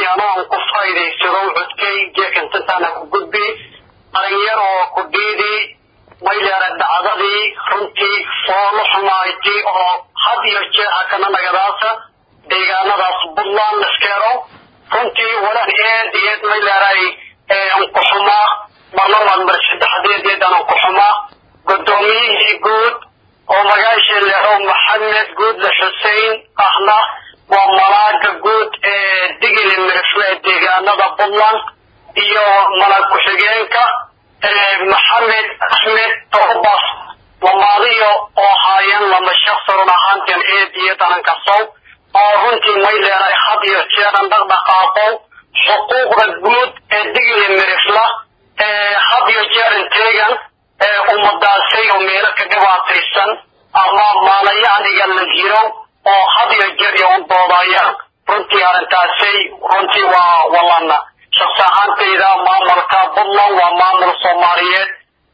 anoon ku faa'iidaysado codkay jeekantantaana ku gudbi dhalinyar oo ku dhiidi mayleera dhacdadii runtii foolo xumayti oo had iyo jeexa kana nagadaasa deegaanadaas puntland laskeero runtii walan eed eed mayleeray ankuxumaa marlabaad mar saddexdeedeed aan ankuxumaa guddoomiyihii guud oo magaashii leero maxamed guudle xuseen ahna waa malaaga guud ee digili mirifle ee deegaanada puntland iyo malaag ku-xigeenka maxamed axmed tobas lamaadiyo oo haayeen lama shaqsi run ahaanteen eed iyo darankasow oo runtii may leedahay had iyo jeeran dhaqdhaqaaqo xuquuqda guud ee digili mirifla had iyo jeeran teegan ummadaasay oo meelo ka dhibaataysan ama maalayacniga la jiro oo had iyo jeer iyo u doodayaan runtii arrintaasay runtii waa walana shaqsi ahaantayda maamulka puntland waa maamul soomaaliyeed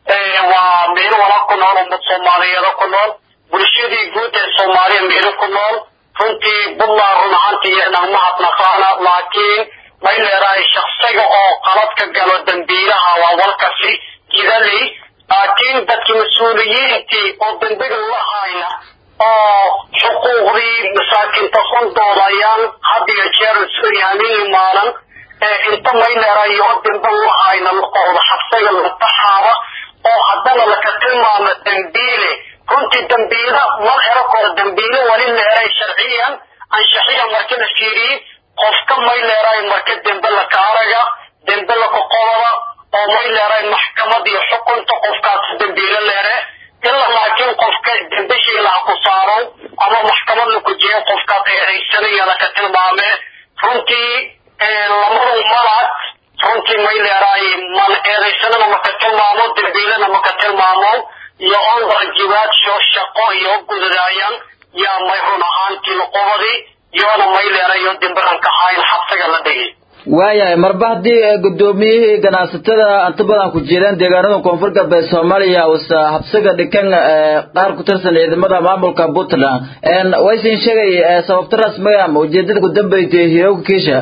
waa meelo wala ku nool ummad soomaaliyeeda ku nool bulshadii guud ee soomaaliya meelo ku nool runtii puntland run ahaantii nagma hadnaqaana laakiin may leedahay shaksiga oo qalad ka galo dambiilaha waa walkasi jidaley laakiin dadkii mas-uuliyiintii oo dembiga la hayna oo xuquuqdii masaakiinta sun doodayaan had iyo jeer suryaamin maalan inta mayleeray oo dembe la hayna laqooda xabsiga lataxaaba oo haddana laka tilmaamo dambiile runtii dambiila mal ero koro dambiile wali leeray sharciyan anshaxiya marka la fiiriyey qofka may leeray marka dembe laka araga dembe laka qodoba oo may leeray maxkamad iyo xukunta qofkaas dambiile leere ilaa laakiin qofka dembeshii laha ku saaro ama maxkamad laku jeeyo qofkaas eedaysanaya laka tilmaamee runtii lamadu malag runtii may leedahay man eedaysanana maka tilmaamo dambiilana maka tilmaamo iyo on waajibaadso shaqo iyo gudadaayaan yaa may run ahaantii luqubadii iyoona may leedahay iyo dimbiranka hayn xabsiga la dhigay waayahay marba haddii guddoomiyihii ganacsatada inta badan ku jireen deegaanada koonfur galbeed soomaaliya uusa habsiga dhikan qaar ku tirsan ciidamada maamulka puntland waysin sheegay sababta rasmiga ama ujeedada ku dambeysay hirowga kiisha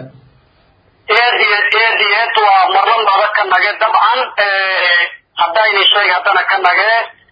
eed iyo eed iyo eed waa marlan bada ka nage dabcan haddayni sheeg haddana ka nage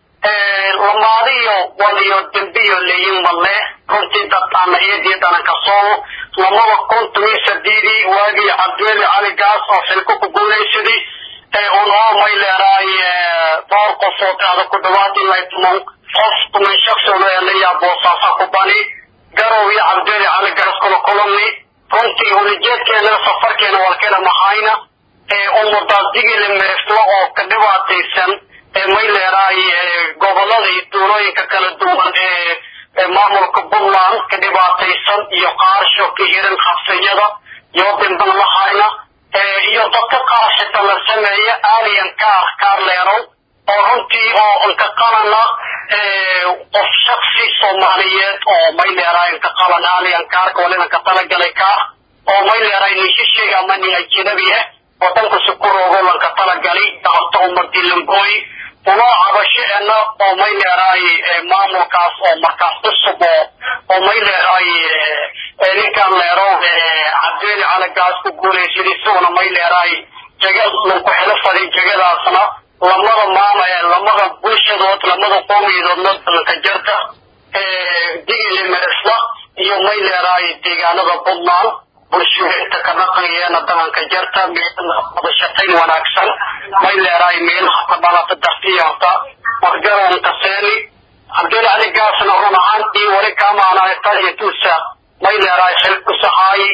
lamaadiyo waliyo dembiyo leeyin malle runtii dadtaana eed iyo danan kasoo lamada kun tomiyo sadiidii waagii cabdiweli cali gaas oo xilko ku guulaysadii unoo may leedahay dhowr qofood ada ku dhawaad ilaa tuman qof tuman shaksooda elayaa boosaasa ku bani garow iyo cabdiweli cali gaas kula kulumni runtii ulijeedkeena safarkeena walkeena mahayna ummadaas digile meefla oo ka dhibaataysan may leedahay gobolada iyo duulooyinka kala duwan ee maamulka puntland ka dhibaataysan iyo qaarsho ka hiran xabsiyada iyo dimban lahayna iyo dadka qaar xita la sameeya alien kaar kaar leerow oo runtii oo inka qalana qof shaksi soomaaliyeed oo may leedahay inka qalan alien kaarka waliba ka talagalay kaar oo may leedahay nishisheega ama nin ajnabi ah wadanka sukuroogo lanka talagalay dacabta ummadii lambooy unoo cabasheena oo may leedahay maamulkaas oo markaas cusub oo oo may leedahay ninkan leerow cabdiweli calagaas ku guulaysaday isaguna may leedahay jaga lanku xelo faday jagadaasna lamada maama lamada bulshadood lamada qoomiyadoodna dalanka jarta digili meresla iyo may leedahay deegaanada puntland bulshooyinka ka dhaqanyeena dalanka jarta wada shaqayn wanaagsan may leedahay meelaha ka dhalata dartiyarta margaroonka seeni cabdil cali gaasna run ahaantii wali kaamaanahay qadiyatuusa may leedahay xilkusahaay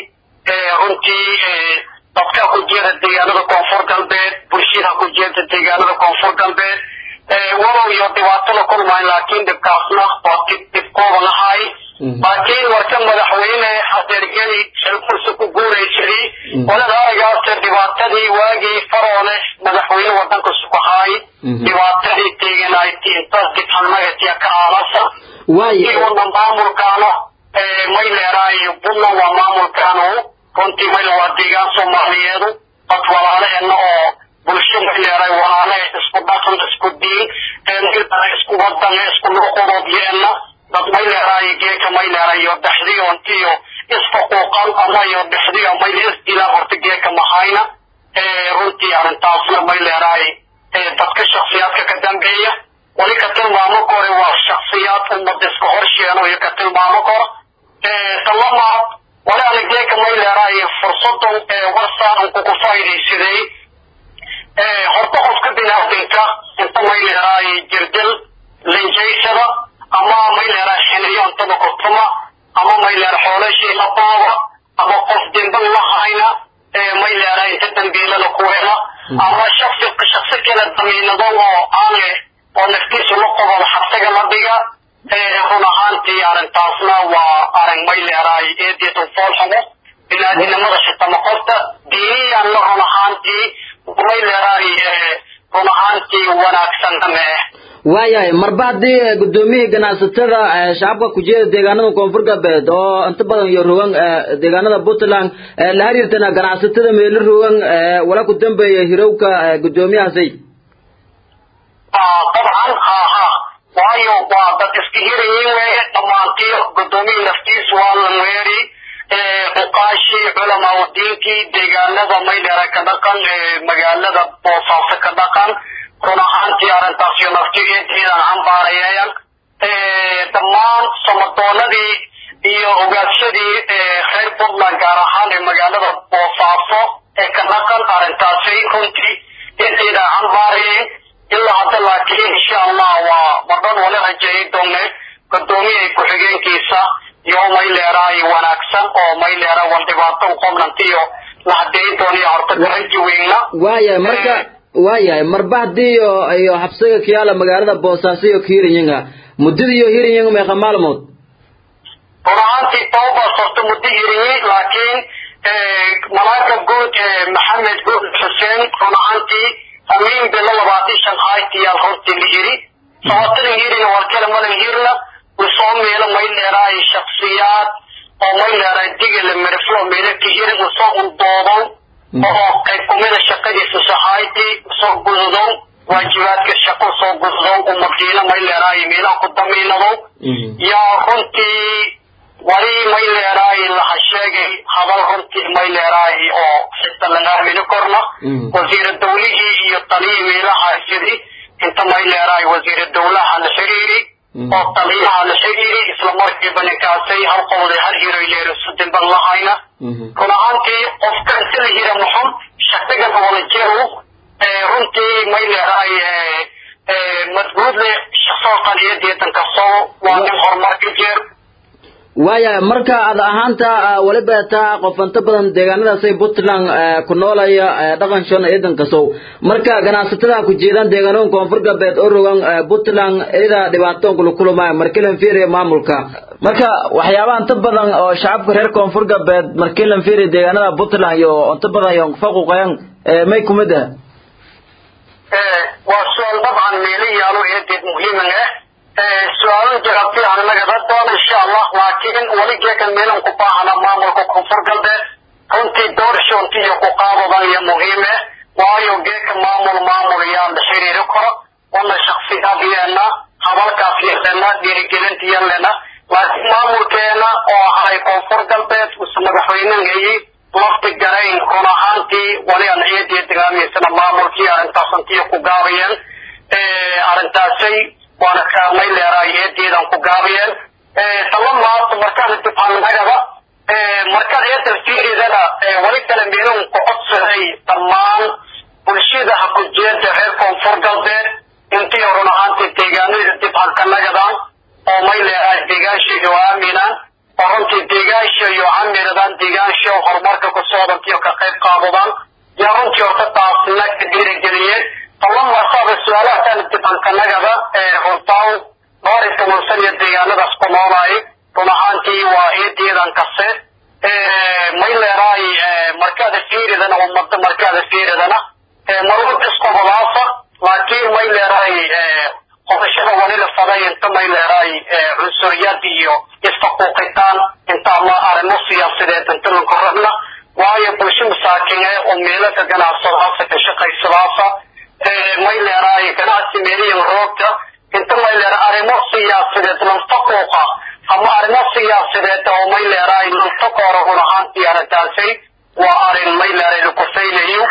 runtii dadka ku jeeda deegaanada koonfur galbeed bulshada ku jeeda deegaanada koonfur galbeed walow iyo dhibaato la kulmayn laakiin dhibkaasna waa dib dhibkooda lahay laakiin warka madaxweyne hadeergeli xilkursi ku guuraysaday walada aragaase dhibaatadii waagii faroole madaxweyne wadanka sukahaay dhibaatadii teeganayti intaas dibxalmagatiya ka aalasa wana maamulkaano may leedahay puntland waa maamulkaano runtii mayl waa deegaan soomaaliyeedu dad walaalaheena oo bulsho may leedahay walaale isku dhaqan isku diin isku wadan isku luqadoodyeena dad may leedahay geeka may leedahay iyo dhexdiyo intiyo isfaquuqan ama iyo dhexdiyo may isdilaan runtii arrintaasna may leedahay dadka shaksiyaadka ka dambeeya wali ka tilmaamo kore waa shaksiyaad ummad iska horsheeno iyo ka tilmaamo koro talamaad wali anigeeka may leedahay fursadan warsaan kuku faa'iidaysaday horta qofka binaadinka inta may leedahay jirdil linjaysada ama may leedahay xiniyo intada kutuma ama may leedahay xoolashii la booba ama qof demban la hayna may leedahay inta dambiilada ku hela ama shaksi shaksi kale damiinado oo aane oo naftiisu la qobodo xabsiga la dhiga run ahaantii arrintaasna waa arrin may leedahay eedeedu foolxumo binaadinimada shitama qofta diiniyanna run ahaantii may leedahay run ahaantii wanaagsanna mee waayahay marba haddii guddoomiyihii ganacsatada shacabka kujeeda deegaanada koonfur galbeed oo inta badan iyo rogan deegaanada puntland la xiriirtana ganacsatada meelo rogan wala ku dambeeya hirowka guddoomiyahaasay dabcan ha ha waayo waa dad iska hirayin weeye dhammaantii guddoomiyii naftiis waa la weeri uqaashii culamaa diinkii deegaanada maydheera ka dhaqan magaalada boosaaso ka dhaqan run ahaantii arrintaas iyo naftigeediidan cambaarayeeyan dhammaan samadoonadii iyo ogaadsadii reer puntland gaar ahaan ee magaalada boosaaso ee ka dhaqan arrintaasi runtii inteedan cambaarayeen ilaa hadda laakiin insha allah waa madhan wala rajeeyay doone guddoomiyaha ku-xigeenkiisa iyo may leeraay wanaagsan oo may leera wal dhibaato qobnantiyo la hadeyn dooniyo horta garaji weyna waayahay marka waayahay marba haddii iyo iyo xabsiga kiyaala magaalada boosaaso iyo kiirinyinga muddada iyo hirinyiga meeqa maalmood run ahaantii toobaas horta muddo hirinyi laakiin malaaga guud maxamed guud xuseen run ahaantii amiin bilo labaatan shan haytiyaal hortii la hiri sabatadan hirina war kale malan hirna usoo meelo may leeraay shaksiyaad oo may leeraay digala miriflo meelo ka hirin usoo undoodow oo qayb kumida shaqadiisa sahayti usoo gududow waajibaadka shaqo usoo gududow umadiina may leeraay meelaha ku damiinadow yaa runtii wali may leeraay laha sheegay hadal runtii may leeraay oo xita laga aamini korna wasiira dawlihii iyo taliyii meelaha sidii inta may leeraay wasiira dawlaha la xiriiri oo taliyaha la xiriiri isla markiiba ninkaasay hal qowday hal hiroy leero sudinban lahayna run ahaantii qofka inta la hira muxun shaqagan wala jeeru runtii may leeraay madbuudle shaqsoo qaliyadeedan kastoo waa nin horumar ka jeer waayahay marka aad ahaanta waliba taa qof inta badan deegaanadaasay puntland ku noolaya dhaqan shan ciidan kasow marka ganacsatada ku jeedaan deegaanada koonfur galbeed oo rogan puntland iyada dhibaatoon kula kulmaya markilan fiiriya maamulka marka waxyaabaha inta badan oo shacabka reer koonfur galbeed markilan fiiriya deegaanada puntland iyo inta badan iyo faquqayan may kumid ah waa su-aal dabcan meelo yaalo eedeed muhiiman ah su-aalo jawaabti aan nagada doona insha allah laakiin weligeekan meelan ku baahana maamulka koonfur galbeed runtii doorshonti iyo ku qaadadan iyo muhiime waayo geeka maamul maamul yaa la xiriiri karo wana shaksiyaadyeena hadalkaas yeelena dhiirigelintiyeelena laakiin maamulkeena oo ahay koonfur galbeed use madaxweynenhayi lafti garayn run ahaantii wali aan ciidii dagaamiysana maamulkii arrintaas intiyo ku gaabayeen arrintaasay waana kaamay leeraay eedeedan ku gaabiyeen tala maanta markaan intifaanagada markaan eedan fiiridana wali kale meelun ku codsaday dhammaan bulshada ha ku jeeda reer koonfur galbeed intii run ahaantii deegaanada dibhankanagadan oo may leeraay deegaanshiga oo aaminaan oo runtii deegaansha iyo camiradaan deegaansha horumarka ku soodantiyo ka qayb qaadadaan yaa runtii horta taasna ka dhiirigeliyeen tallamarsaaba su-aalahataan dibankanagada runtaan dhowr iyo toban san iyo deegaanadaas ku noolaay run ahaantii waa eedeedan kase may leeraay markaada fiiridana ummada markaada fiiridana marwad isqobolaasa laakiin may leeraay qodashada walila faday inta may leeraay cunsuriyad iyo isfaquuqitaan inta ama arrimo siyaasadeed inta lanku rabna waayo bulsho masaakine oo meelo ka ganacsadaasa ka shaqaysadaasa may leeraay ganacsi meeliyan roogta inta may leera arrimo siyaasadeed lanfaquuqa ama arrimo siyaasadeed oo may leeraay lanfaqoora run ahaantii arrintaasay waa arrin may leeray lakufaylayo run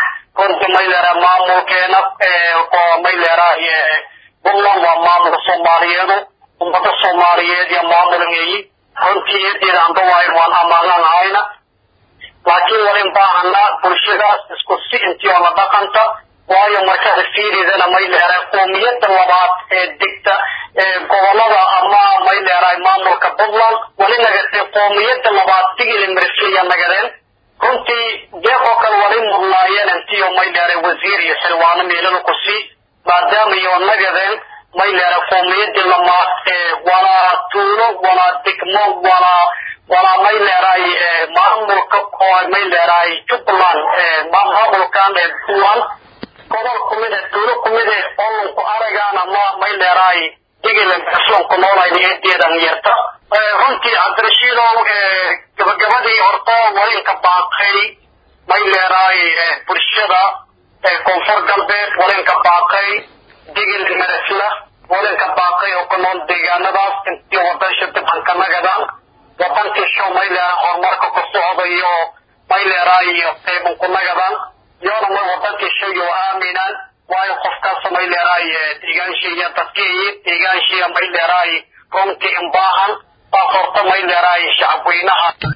runtii may leerahay maamulkeena oo may leerahay puntland waa maamulka soomaaliyeedu ummada soomaaliyeed iyo maamulangeeyi runtii eedeeda anda waayn waan amaanan ahayna laakiin walin baahana bulshadaas isku si intii oo la dhaqanta waayo markaad fiiridana may leerahay qoomiyada labaad ee degta gobolada ama may leerahay maamulka puntland wali nagatay qoomiyada labaad digili mirfiya nagadeen runtii deeqoo kale wali mudnaayeen intii oo may leerahay wasiir iyo xilwaano meelada ku sii maadaama iyo nagadeen may leerahay qoomiyadii lamaad walaa tuulo walaa degmo walaa walaa may leerahay maamulka oo may leerahay jubbaland maamulkan ee puntland gobol kumid e tuulo kumid e olonku aragaan ama may leerahay digilan islaamku noolayn eedeedan yarta runtii cabdirashiidow gabagabadii horto walinka baaqay may leerahay bulshada koonfur galbeed walinka baaqay digil meresla walinka baaqay oo ku nool deegaanadaas intii wadansha dibhanka nagadan wadankii show may leerahay horumarka ku socdayo may leerahay qeyban ku nagadan yoona may wadankii shayo aaminaan waayo qofkaas may leerahay deegaanshiiya dadkii deegaanshiiya may leerahay runtii imbaahan taas horta may leerahay shacabweynaha